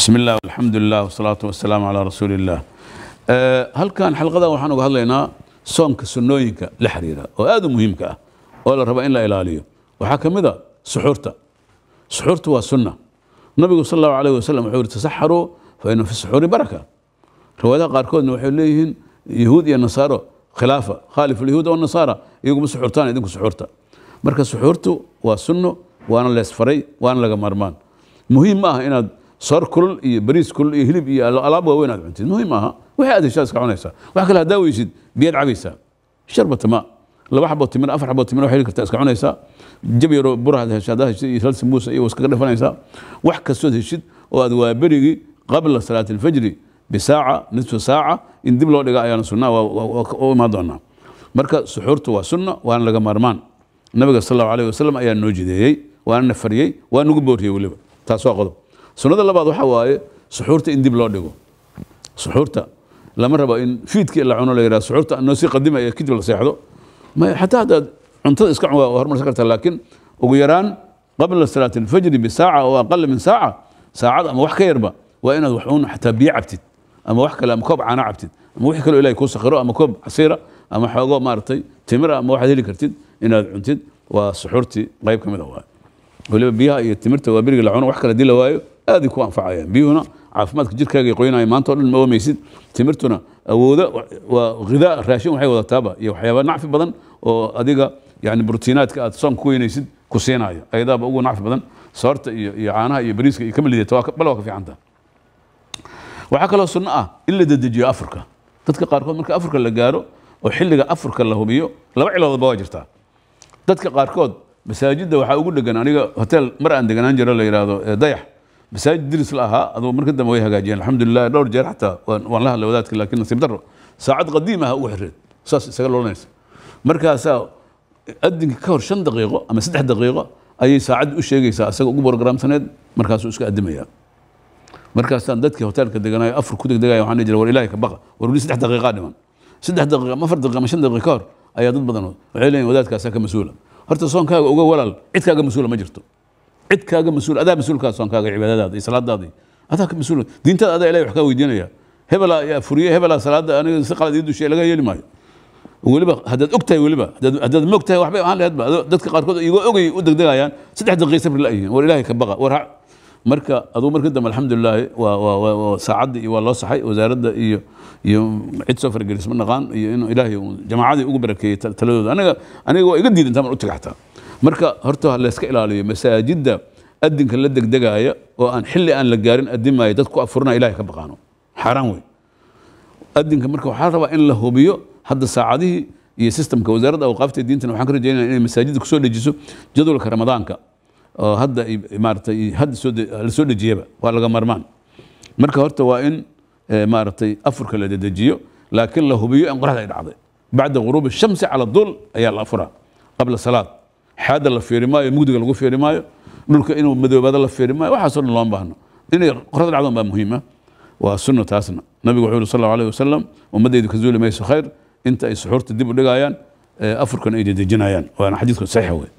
بسم الله والحمد لله والصلاة والسلام على رسول الله أه halkan xalqadan waxaan uga hadlaynaa soonka sunnooyinka la xiriira oo aad u muhiimka ah oo la raba in la ilaaliyo waxaa ka mid a suxuurta suxuurta waa sunna nabigu sal allahu alayh wasalam wuxuu yihi tasaxaruu fa ina fi suxuuri baraka riwaayadaha qaarkoodna waxay leeyihiin yahuud iyo nasaaro khilaafa khaalif alyahuud wanasaara iyaguma suxuurtaan idinku suxuurta marka suxuurtu waa sunno waana leesfaray waana laga maarmaan muhiim ma aha inaad soor kulul iyo bariis kulul iyo hilib iyo alaab waaweyn aad cuntid muhiim maaha wixii aad heshaad iska cunaysaa wax kale haddaa weysid biyaad cabaysaa sharbata ma laba xaboo timir afar xaboo timir waxay heli kartaa iska cunaysaa jab yaroo buraad hesha haddaa heshid iyo hal sambuusa iyo iskaga dhafanaysaa wax kastood heshid oo aad waa berigii qabla salaati alfajri bisaaca nisfu saaca in dib loo dhiga ayaana sunnaa u imaan doonaa marka suxuurtu waa sunna waana laga maarmaan nabiga sal allahu alayh wasalam ayaa noo jideeyey waana na fariyey waa nagu booriyey weliba taas waa qodob sunnada labaad waxaa waaye suxuurta in dib loo dhigo suxuurta lama rabo in fiidkii la cuno la yidhaha suxuurta noo sii qadimaya kadib la seexdo xataa haddaad cuntada iska cun waa hormarsan kartaa laakiin ugu yaraan qabla salaati alfajri bisaaca oo aqala min saaca saacad ama wax ka yarba waa inaad wax un xataa biyo cabtid ama wax kale ama koob caana cabtid ama wixii kaloo ilahay kuu sakhiro ama koob casiira ama xoogo maaragtay timira ama waxaad heli kartid inaad cuntid waa suxuurtii qayb ka mid a waaye waliba biyaha iyo timirta waa beriga la cuno wax kale hadii la waayo aaday ku anfacayaan biyuhuna caafimaadka jirkaaga ay qoynayaan maanta o dhan ma oomaysid timirtuna awooda waa ghidaa raashin waxay wadataaba iyo waxyaaba nacfi badan oo adiga yani brotiinaadka aad soonka ku weynaysid ku siinaayo ayadaaba ugu nacfi badan soorta iyo iyo caanaha iyo bariiska iyo kama lidata bal waa ka fiicanta waxaa kaloo sunno ah in la dedejiyo afurka dadka qaarkood marka afurka la gaaro oo xilliga afurka la hubiyo laba ciloodba waa jirtaa dadka qaarkood masaajidda waxaa ugu dhegan aniga hotel mar aan deganaan jiro la yidhaahdo dayax masaajid diris la ahaa aduu marka dambe way hagaajiyeen alxamdulilah dhowr jeer xataa waan la hadlay wadaadka laakiin nasiib daro saacad qadiim ah ugu xireed saas isaga loolanaysa markaasaa adinka ka hor shan daqiiqo ama saddex daqiiqo ayay saacadda u sheegaysaa isaga ugu borogramsaneed markaasuu iska addimayaa markaasaan dadkii hoteelka deganayo afur ku degdegaya waxaan dhihi jiray war ilaahay ka baqa war weli saddex daqiiqaa dhiman saddex daqiiqa ama afar daqiiqa ama shan daqiiqa ka hor ayaa dad badan waxay leeyihin wadaadkaasaa ka mas-uula horta soonkaaga uga walaal cid kaaga mas-uula ma jirto cid kaaga mas-uul adaa mas-uulkaa soonkaaga cibaadadaada iyo salaadaada adaa ka mas-uul diintaada adaa ilahay wax kaa weydiinaya hebelaa yaa furiye hebelaa salaada aniga si qalad ii dushiya laga yeeli maayo weliba haddaad og tahay weliba haddaad moog tahay waxbay ahaan laheedba dadka qaarkood igoo ogay u degdegayaan saddex daqiiq sabri la yihiin war ilaahay ka baqa war marka aduu marka dambe alxamdulilaahi waa saacadda iyo waa loo saxay wasaaradda iyo iyo cid soo fargelis ma naqaan iyo inuu ilaahay jamaacadii ugu barakeeyey taladooda aniga aniga waa iga diidan taman u taga xataa marka horta layska ilaaliyo masaajidda adinka la degdegaaya oo aan xilli aan la gaarin adimaayo dad ku afurinaya ilahay ka baqaano xaaraan wey adinka marka waxaa rabaa in la hubiyo hadda saacadihii iyo sistemka wasaaradda awqaafta diintana waxaan ka rajaynaya inay masaajidda kusoo dejiso jadwalka ramadaanka oo hadda maaratay hadda soo la soo dejiyaba waa laga marmaan marka horta waa in maaragtay afurka la dedejiyo laakiin la hubiyo in qoraxda ay dhacday bacda ghuruubi shamsi cala dul ayaa la afuraa qabla salaad xaada la fiiri maayo mugdiga lagu fiiri maayo dhulka inuu madoobaado la fiiri maayo waxaasoo dhan looma baahno inay qoraxda dhacdoon baa muhiima waa sunno taasna nabigu wuxuu yuri sal allahu alayh wasalam ummaddaydu ka zuuli mayso khayr inta ay suxuurta dib u dhigayaan afurkan ay dedejinayaan waana xadiidku saxiixa wey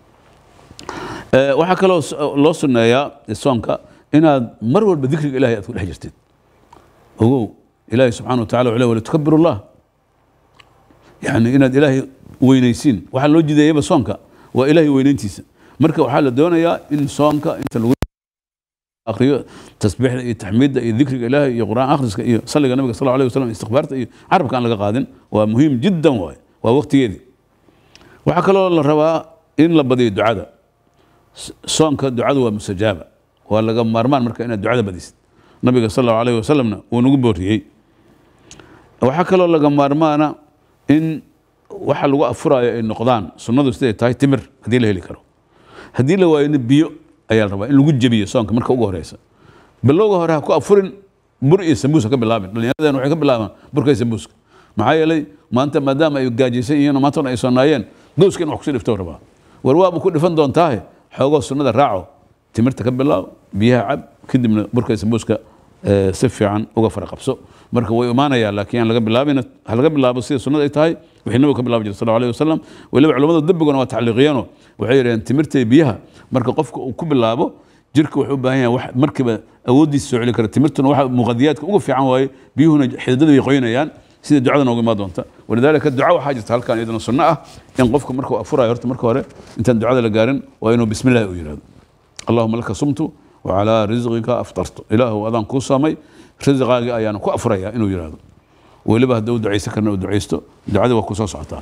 waxaa kaloo loo sunneeyaa soonka inaad mar walba dikriga ilahay aad ku dhex jirtid ogow ilaahay subxana wa tacala wuxuu walitukabiru llah yani inaad ilaahay weynaysiin waxaa loo jideeyaba soonka waa ilaahay weynayntiisa marka waxaa la doonayaa in soonka inta lagu akriyo tasbiixda iyo taxmiidda iyo dikriga ilaahay iyo qur'aan akhriska iyo salliga nabiga sal alay wasalam istikbaarta iyo carabka aan laga qaadin waa muhiim jiddan waaye waa waqtigeedii waxaa kaloo la rabaa in la badiyo ducada soonka ducadu waa mustajaaba waa laga maarmaan marka inaad ducada badisid nabiga sal allahu alayh wasalamna wuu nagu booriyey waxaa kaloo laga maarmaana in waxa lagu afuraayo ay noqdaan sunnadu siday tahay timir haddii la heli karo haddii la waayona biyo ayaa la rabaa in lagu jebiyo soonka marka ugu horeysa bilowga hore ha ku afurin bur iyo sambuus ha ka bilaabin dhallinyaradeen waxay ka bilaabaan burka iyo sambuuska maxaa yeelay maanta maadaama ay gaajaysan yihiin oo maantana ay soonaayeen gowska in wax kusii dhifto rabaa war waaba ku dhifan doontaahe xoogoo sunnada raaco timirta ka bilaab biyaha cab kadibna burka iyo sambuuska si fiican uga fara qabso marka way imaanayaa laakiin aan laga bilaabin ha laga bilaabo sida sunnada ay tahay wixii nabiga ka bilaabi jiray sal alayh wasalam weliba culamada dembiguna waa tacliiqiyeenoo waxay yidhaheen timirta iyo biyaha marka qofka uu ku bilaabo jirka wuxuu u baahan yahay wax markiiba awooddiisa soo celi kara timirtuna waxa muqadiyaadka ugu fiican waaye biyuhuna xididada way qoynayaan sida ducada nooga imaan doonta walidaalika duca waxaa jirta halkan iyadana sunno ah in qofka markuu afurayo horta marka hore intaan ducada la gaarin waa inuu bismi illahi u yidhahdo allahuma laka sumtu wacalaa risqika aftartu ilaahu adaan kuu samay risqaagii ayaana ku afuraya inuu yidhahdo weliba hadduu ducaysan karna uu ducaysto ducadii waa ku soo socotaa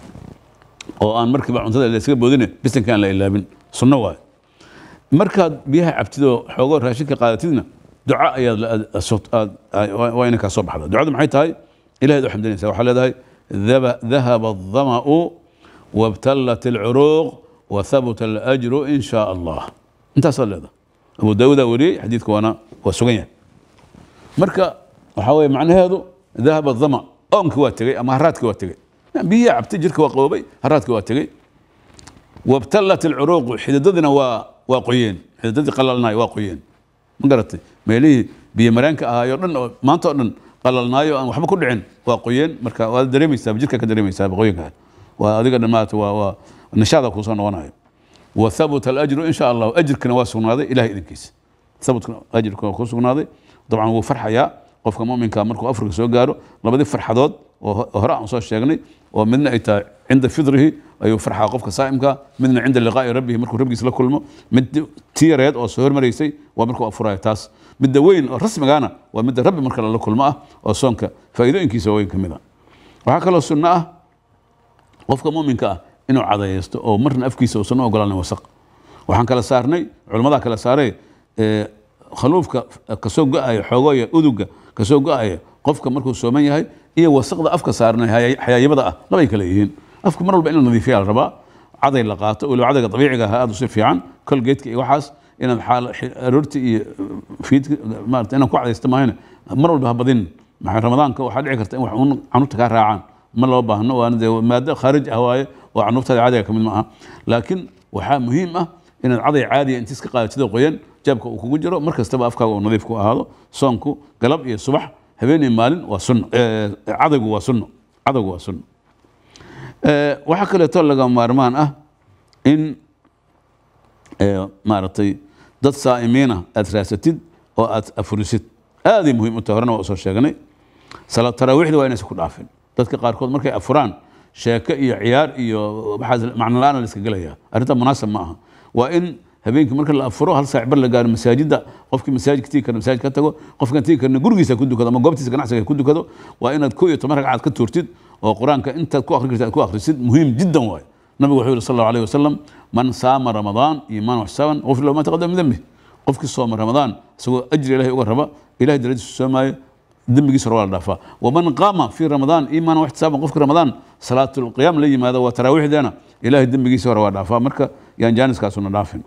oo aan markiiba cuntada la iskaga boodine bisanka aan la ilaabin sunno waaye markaad biyaha cabtidoo xoogoo raashinka qaadatidna duca ayaad la- aad- aad- aad- waa inay kaa soo baxda ducadu maxay tahay ilahayd u xamdinaysa waxaa leedahay "Dhaba- dhahaba adhama'u wabtallat alcuruuq wathabuta alajru in shaa allah intaasaad leedahay abu daawudaa wariyey xadiidka waana waa sugan yahay marka waxaa weeye macnaheedu dahaba dhama oonkii waa tegey ama haraadkii waa tegey biyihii cabtay jirka waa qaboobay haraadkii waa tegey wabtallat alcuruuqu xididadina waa waa qoyeen xididadii qalalnaayo waa qoyeen ma garatay meelihii biyo mareenka ahaayo dhan oo maanta oo dhan qalalnaayo aan waxba ku dhicin waa qoyeen marka waad dareemaysaa jirka ka dareemaysaa qoyinka waa adiga dhan maarata waa waa nishaada kuusoo noqonayo wathabuta alajru in sha allahu ajirkana waa sugnaaday ilahay idinkiisa thabutka ajirka waa ku sugnaaday dabcan wuu farxayaa qofka muminka markuu afrika soo gaaro labadii farxadood oo ho- hore aan soo sheegnay oo midna ay tahay cinda fidrihi ayuu farxaa qofka saa'imka midna cinda liqaa'i rabbihi markuu rabbigiis la kulmo mid tiyareed oo soo hormaraysay waa markuu afurayo taas midda weyn oo rasmigaana waa midda rabbi marka lala kulmo ah oo soonka faa'iidooyinkiisa weyn ka mid a waxaa kaloo sunno ah qofka muminka ah inuu cadayeysto oo marna afkiisa uusan u ogolaanin wasaq waxaan kala saarnay culammadaa kala saaray ee, khaluufka kasoo go-aya xoogooya uduga kasoo go-aya qofka markuu sooman yahay iyo wasaqda afka saarnay haya- xayaayibada ah labay kale yihiin afka mar walba in la nadiifiya la rabaa caday la qaato weliba cadayga dabiiciga ah aad u si fiican kolgeedka iyo waxaas inaad xaal xi- aroorti iyo fiidka maarata inaad ku cadaysto maahane mar walba ha badin maxay ramadaanka waxaa dhici karta in wax uun canuurta kaa raacaan ma loo baahno waana dee maado khaarij ah waaye oo canuurtaada caadiga ka mid ma aha laakiin waxaa muhiim ah inaad caday caadiya intiis ka qaadatida qoyan jaabka uu kugu jiro mar kastaba afkaaga uu nadiif ku ahaado soonku galab iyo subax habeen iyo maalin waa sunno Eh, cadaygu waa sunno cadaygu waa sunno Eh, waxaa kaleeto laga maarmaan ah in eh, maaragtay dad saa'imiina aad raasatid oo aad afurisid aaday muhiim u tahay horena waa usoo sheegnay salaad taraawiixda waa inaysan ku dhaafin dadka qaarkood markay afuraan sheeke iyo ciyaar iyo waxaas macno la-aan la iska gelaya arrinta munaasab ma aha waa in habeenkii marka la afuro hal saac bar la gaaro masaajidda qofkii masaajidka tigi karna masaajid ka tago qofkan tigi karna gurigiisa ku dukado ama goobtiisa ganacsiga ku dukado waa inaad ko iyo toban ragcaad ka tuurtid oo qur-aanka intaad ku akhri kartid aad ku akhrisid muhiim jiddan waaye nabigu wuxuu yihi sal allahu alayh wasalam man saama ramadaan iimaan waxsaaban gufir lahu ma taqadama min dembi qofkii sooma ramadaan isagoo ajri ilahay uga raba ilahay daradiisu soomaayo dembigiisa hore waa la dhaafaa waman qaama fii ramadaan iimaan waxtisaaban qofkii ramadaan salaatulqiyaam la yimaado waa taraawiixdeena ilahay dembigiisa hore waa dhaafaa marka yaan jaaniskaasuna dhaafin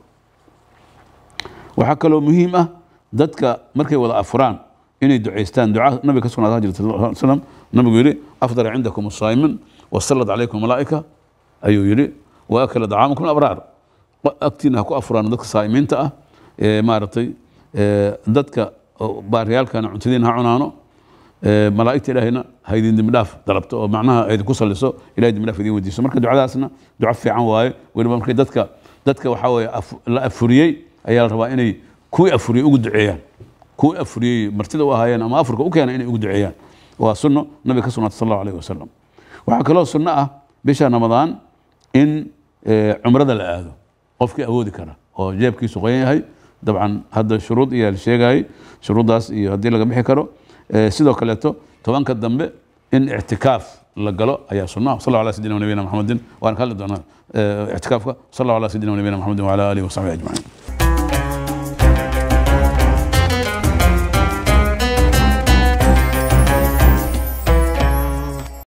waxaa kaloo muhiim ah dadka markay wada afuraan inay ducaystaan duca nabiga ka sugnaada jirta sal lla slam nabigu yidhi afdal cindakum asaa'imin wasallat calaykum malaa'ika ayuu yidhi wa akala dacaamakum abraar agtiina ha ku afuraan dadka saa'imiinta ah ee maaragtay ee dadka oo baaryaalkana cuntadiina ha cunaano ee malaa'igta ilaahayna ha idin dembi dhaaf dalabto oo macnaha ha idinku salliso ilahay dembi dhaaf idin weydiiso marka ducadaasna duco fiican waaye weliba markay dadka dadka waxaa weeye af- la afuriyey ayaa la rabaa inay kuwii afuriyey ugu duceeyaan kuwii afuriyey martida u ahaayeen ama afurka u keena inay ugu duceeyaan waa sunno nabiga ka sugnaatay sal allahu alayh wasalam waxaa kaloo sunno ah bisha ramadaan in eh, cumrada la aado qofkii awoodi kara oo jeebkiisu qoyan yahay dabcan hadda shuruud iyaa la sheegayay shuruuddaas iyo haddii laga bixi karo Eh, sidoo kaleeto tobanka dambe in ictikaaf la galo ayaa sunna ah sal ala sayidina nabiyina maxamedin waan ka hadli doonaa eh, ictikaafka sal ala sayidina nabiyina maxamedin wala alihi wasaxbihi ajmaciin